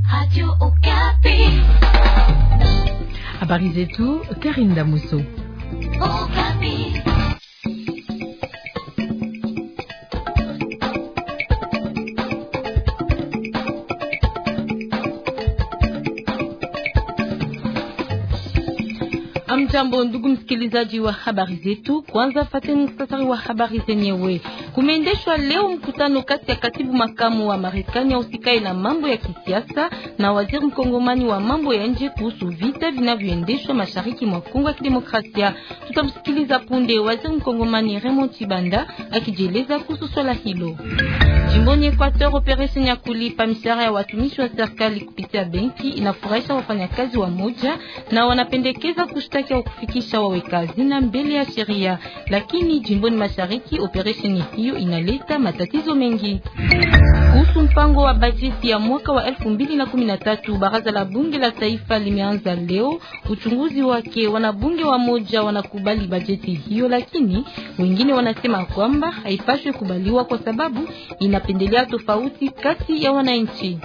Habari zetu Karinda Muso. Amjambo, ndugu msikilizaji wa habari zetu. Kwanza fateni muhtasari wa habari zenyewe. Kumeendeshwa leo mkutano kati ya katibu makamu wa Marekani ausikae na mambo ya kisiasa na waziri mkongomani wa mambo ya nje kuhusu vita vinavyoendeshwa mashariki mwa Kongo ya Kidemokrasia. Tutamsikiliza punde waziri mkongomani Raymond Chibanda akijieleza kuhusu swala hilo. Jimboni Equateur, operation ya kulipa mishahara ya watumishi wa serikali kupitia benki inafurahisha wafanyakazi wa moja na wanapendekeza kushtaki au kufikisha waweka hazina mbele ya sheria, lakini jimboni mashariki operation hiyo inaleta matatizo mengi. Kuhusu mpango wa bajeti ya mwaka wa 2013 baraza la bunge la taifa limeanza leo uchunguzi wake. Wanabunge wa moja wanakubali bajeti hiyo, lakini wengine wanasema kwamba haipaswi kubaliwa kwa sababu inapendelea tofauti kati ya wananchi.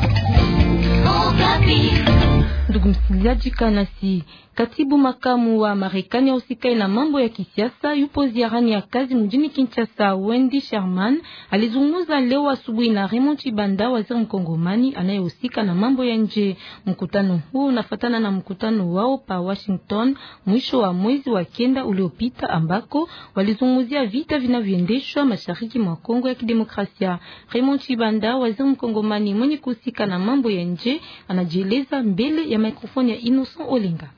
Ndugu msikilizaji, kanasi katibu makamu wa Marekani ausikae na mambo ya kisiasa yupo ziarani ya kazi mjini Kinshasa. Wendy Sherman alizungumza leo asubuhi na Raymond Chibanda, waziri mkongomani anayehusika na mambo ya nje. Mkutano huo unafatana na mkutano wao pa Washington mwisho wa mwezi wa kenda uliopita, ambako walizungumzia vita vinavyoendeshwa mashariki mwa Kongo ya Kidemokrasia. Raymond Chibanda, waziri mkongomani mwenye kuhusika na mambo ya nje, anajieleza mbele ya mikrofoni ya Innocent Olinga.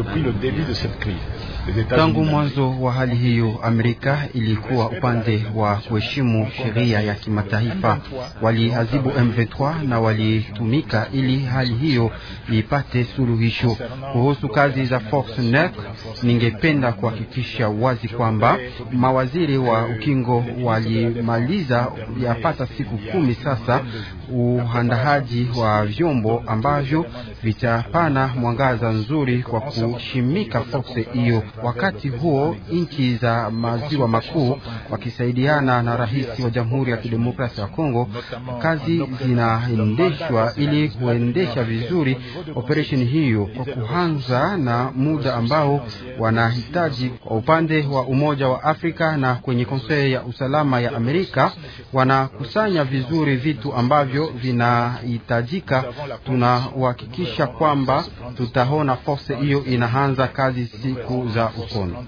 Tangu mwanzo wa hali hiyo, Amerika ilikuwa upande wa kuheshimu sheria ya kimataifa. Walihazibu M23 na walitumika ili hali hiyo ipate suluhisho. Kuhusu kazi za Force NEC, ningependa kuhakikisha wazi kwamba mawaziri wa ukingo walimaliza yapata siku kumi sasa uhandahaji wa vyombo ambavyo vitapana mwangaza nzuri kwa kushimika force hiyo. Wakati huo nchi za maziwa makuu wakisaidiana na rais wa Jamhuri ya Kidemokrasia ya Kongo, kazi zinaendeshwa ili kuendesha vizuri operesheni hiyo kwa kuanza na muda ambao wanahitaji. Kwa upande wa Umoja wa Afrika na kwenye Konsei ya Usalama ya Amerika wanakusanya vizuri vitu ambavyo vinahitajika. Tunahakikisha kwamba tutaona force hiyo inaanza kazi siku za ukono.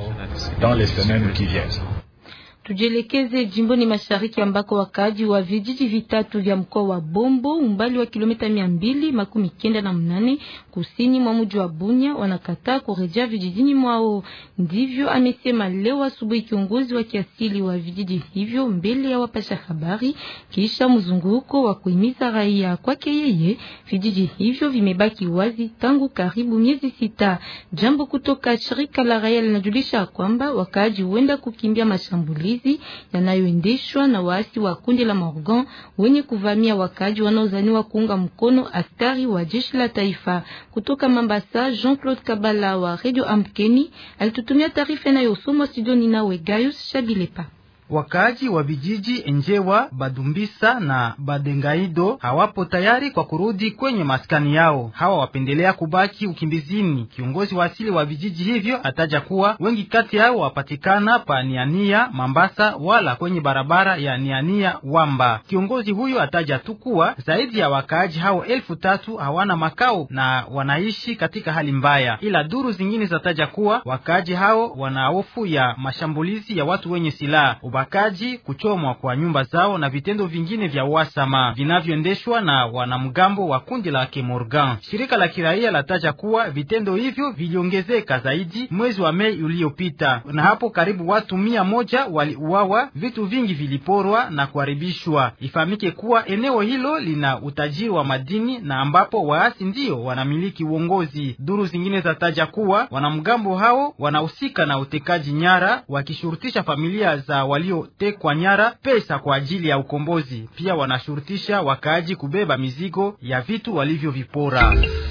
Tujielekeze jimboni mashariki ambako wakaaji wa vijiji vitatu vya mkoa wa Bombo umbali wa kilomita mia mbili makumi kenda na mnane kusini mwa mji wa Bunya wanakataa kurejea vijijini mwao. Ndivyo amesema leo asubuhi kiongozi wa kiasili wa vijiji hivyo mbele ya wapasha habari, kisha mzunguko wa kuhimiza raia. Kwake yeye, vijiji hivyo vimebaki wazi tangu karibu miezi sita. Jambo kutoka shirika la raia linajulisha kwamba wakaaji huenda kukimbia mashambulizi yanayoendeshwa na waasi wa kundi la Morgan wenye kuvamia wakaji wanaozaniwa kuunga mkono askari wa jeshi la taifa. Kutoka Mambasa, Jean-Claude Kabala wa Radio Amkeni alitutumia taarifa inayosomwa studioni nawe Gaius Shabilepa. Wakaaji wa vijiji Enjewa, Badumbisa na Badengaido hawapo tayari kwa kurudi kwenye maskani yao. Hawa wapendelea kubaki ukimbizini. Kiongozi wa asili wa vijiji hivyo ataja kuwa wengi kati yao wapatikana pa Niania Mambasa, wala kwenye barabara ya Niania Wamba. Kiongozi huyo ataja tu kuwa zaidi ya wakaaji hao elfu tatu hawana makao na wanaishi katika hali mbaya, ila duru zingine zataja kuwa wakaaji hao wana hofu ya mashambulizi ya watu wenye silaha ubakaji, kuchomwa kwa nyumba zao na vitendo vingine vya uhasama vinavyoendeshwa na wanamgambo wa kundi la Kemorgan. Shirika la kiraia lataja kuwa vitendo hivyo viliongezeka zaidi mwezi wa Mei uliopita, na hapo karibu watu mia moja waliuawa, vitu vingi viliporwa na kuharibishwa. Ifahamike kuwa eneo hilo lina utajiri wa madini na ambapo waasi ndiyo wanamiliki uongozi. Duru zingine zataja kuwa wanamgambo hao wanahusika na utekaji nyara, wakishurutisha familia za waliotekwa nyara pesa kwa ajili ya ukombozi. Pia wanashurutisha wakaaji kubeba mizigo ya vitu walivyovipora.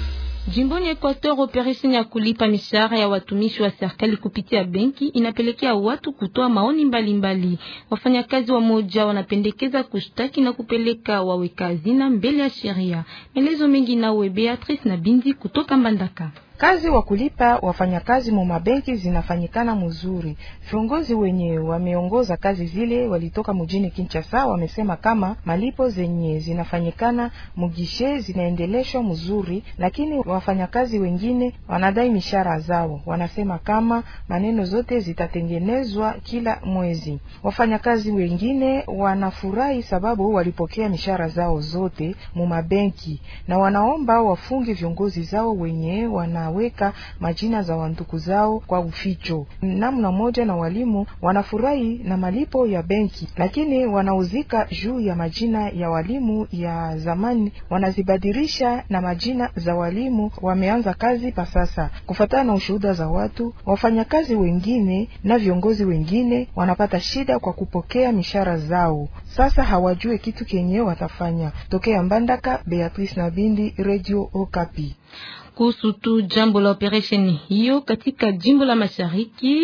Jimboni Equateur, operation ya kulipa mishahara ya watumishi wa serikali kupitia benki inapelekea watu kutoa maoni mbalimbali. Wafanyakazi wa moja wanapendekeza kushtaki na kupeleka waweka hazina mbele ya sheria. Maelezo mengi nawe Beatrice na Bindi kutoka Mbandaka. Kazi wa kulipa wafanyakazi mu mabenki zinafanyikana mzuri. Viongozi wenye wameongoza kazi zile walitoka mjini Kinshasa, wamesema kama malipo zenye zinafanyikana mugishe zinaendeleshwa mzuri, lakini wafanyakazi wengine wanadai mishahara zao. Wanasema kama maneno zote zitatengenezwa kila mwezi. Wafanyakazi wengine wanafurahi sababu walipokea mishahara zao zote mu mabenki, na wanaomba wafungi viongozi zao wenye wana weka majina za wanduku zao kwa uficho. Namna moja na walimu wanafurahi na malipo ya benki, lakini wanauzika juu ya majina ya walimu ya zamani, wanazibadilisha na majina za walimu wameanza kazi pa sasa. Kufatana na ushuhuda za watu, wafanyakazi wengine na viongozi wengine wanapata shida kwa kupokea mishahara zao. Sasa hawajue kitu kenye watafanya. Tokea Mbandaka, Beatrice Nabindi, Radio Okapi. Kuhusu tu jambo la operation hiyo katika jimbo la Mashariki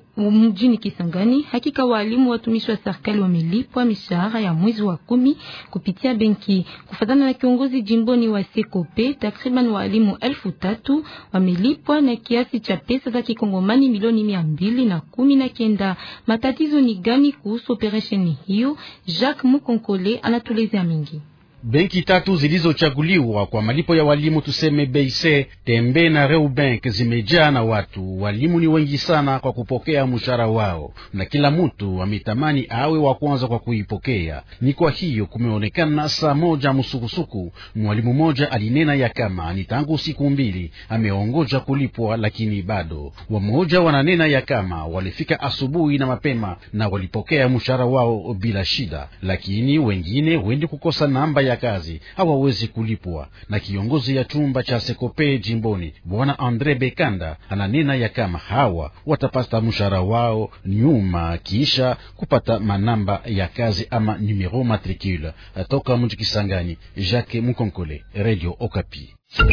mjini Kisangani, hakika walimu watumishi wa serikali wamelipwa mishahara ya mwezi wa kumi kupitia benki. Kufatana na kiongozi jimboni wa Sekope, takriban walimu elfu tatu wamelipwa na kiasi cha pesa za kikongomani milioni mia mbili na kumi na kenda. Matatizo ni gani kuhusu operation hiyo? Jacques Mukonkole anatuelezea mingi. Benki tatu zilizochaguliwa kwa malipo ya walimu tuseme Beise, Tembe na Reubank zimejaa na watu. Walimu ni wengi sana kwa kupokea mshahara wao, na kila mtu ametamani awe wa kwanza kwa kuipokea. Ni kwa hiyo kumeonekana saa moja msukusuku. Mwalimu mmoja alinena ya kama ni tangu siku mbili ameongoja kulipwa, lakini bado. Wamoja wananena ya kama walifika asubuhi na mapema na walipokea mshahara wao bila shida, lakini wengine wendi kukosa namba ya kazi hawawezi kulipwa. Na kiongozi ya chumba cha Sekope jimboni bwana Andre Bekanda ananena ya kama hawa watapata mshahara wao nyuma kisha kupata manamba ya kazi ama numero matricule. Toka mji Kisangani, Jacques Mukonkole, Radio Okapi.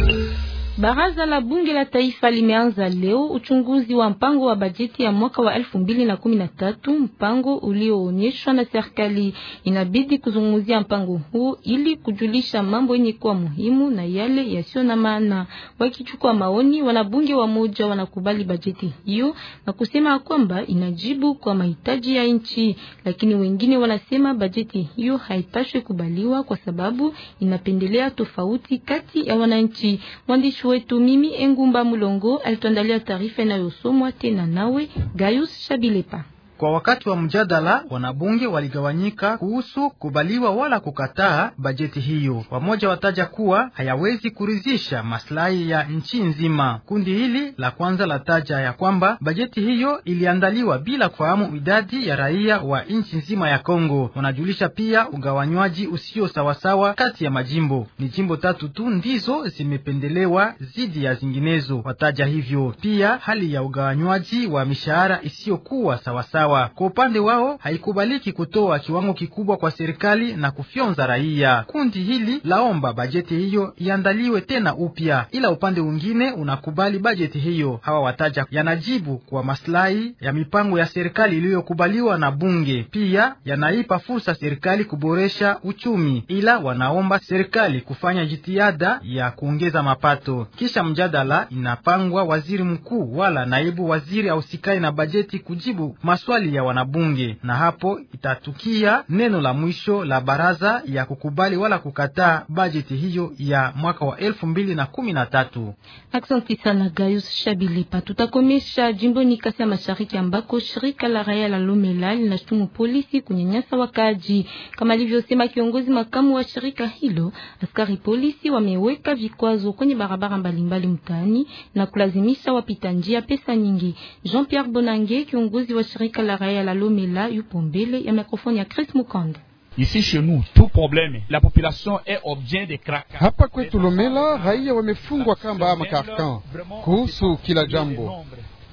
Baraza la bunge la taifa limeanza leo uchunguzi wa mpango wa bajeti ya mwaka wa elfu mbili na kumi na tatu, mpango ulioonyeshwa na serikali. Inabidi kuzungumzia mpango huu ili kujulisha mambo yenye kuwa muhimu na yale yasiyo na maana. Wakichukua maoni, wanabunge wa moja wanakubali bajeti hiyo na kusema kwamba inajibu kwa mahitaji ya nchi, lakini wengine wanasema bajeti hiyo haipaswi kubaliwa kwa sababu inapendelea tofauti kati ya wananchi. Mwandishi wetu mimi Engumba Mulongo alituandalia taarifa inayosomwa tena nawe Gayus Shabilepa. Kwa wakati wa mjadala wanabunge waligawanyika kuhusu kubaliwa wala kukataa bajeti hiyo. Wamoja wataja kuwa hayawezi kuridhisha maslahi ya nchi nzima. Kundi hili la kwanza lataja ya kwamba bajeti hiyo iliandaliwa bila kufahamu idadi ya raia wa nchi nzima ya Kongo. Wanajulisha pia ugawanywaji usio sawasawa kati ya majimbo. Ni jimbo tatu tu ndizo zimependelewa zidi ya zinginezo, wataja hivyo. Pia hali ya ugawanywaji wa mishahara isiyokuwa sawasawa kwa upande wao haikubaliki kutoa kiwango kikubwa kwa serikali na kufyonza raia. Kundi hili laomba bajeti hiyo iandaliwe tena upya, ila upande mwingine unakubali bajeti hiyo. Hawa wataja yanajibu kwa maslahi ya mipango ya serikali iliyokubaliwa na bunge, pia yanaipa fursa serikali kuboresha uchumi, ila wanaomba serikali kufanya jitihada ya kuongeza mapato. Kisha mjadala inapangwa waziri mkuu wala naibu waziri ausikai na bajeti kujibu maswali ya wanabunge na hapo itatukia neno la mwisho la baraza ya kukubali wala kukataa bajeti hiyo ya mwaka wa elfu mbili na kumi na tatu. Asante sana Gayus Shabilipa. Tutakomesha jimboni Kasai ya Mashariki ambako shirika la raia la Lomela linashutumu polisi kunyanyasa wakaaji. Kama alivyosema kiongozi makamu wa shirika hilo, askari polisi wameweka vikwazo kwenye barabara mbalimbali mtaani na kulazimisha wapita njia pesa nyingi. Jean Pierre Bonange, kiongozi wa shirika la raia la Lomela, yupo mbele ya mikrofoni ya Chris Mukanda. Ici chez nous, tout problème, la population est objet de craquage. Hapa kwetu Lomela raia wamefungwa kamba ama karkan kuhusu kila jambo.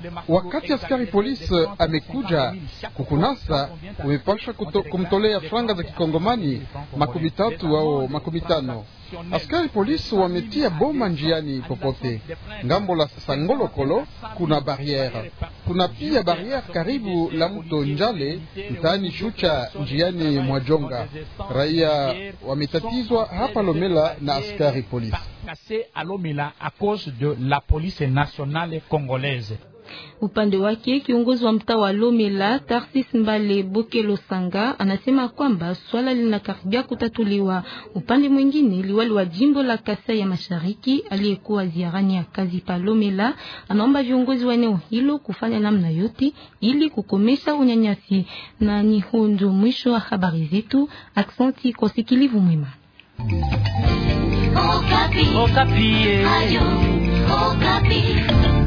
Wakati askari polisi amekuja kukunasa, umepasha kumtolea franga za kikongomani makumi tatu au makumi tano. Askari polisi wametia boma njiani popote. Ngambo la Sangolokolo kuna barriere, kuna pia barriere karibu la mto Njale mtaani Shucha njiani mwa Jonga. Raia wametatizwa hapa Lomela na askari polisi. Upande wake kiongozi wa mtaa wa Lomela Tarsis Mbale Bokelo Sanga anasema kwamba swala linakaribia kutatuliwa. Upande mwingine, liwali wa jimbo la Kasai ya Mashariki aliyekuwa ziarani ya kazi pa Lomela anaomba viongozi wa eneo hilo kufanya namna yote ili kukomesha unyanyasi. Na ni hundo mwisho wa habari zetu. Aksanti kwa sikilivu mwema. Okapi. Okapi. Ayo, Okapi.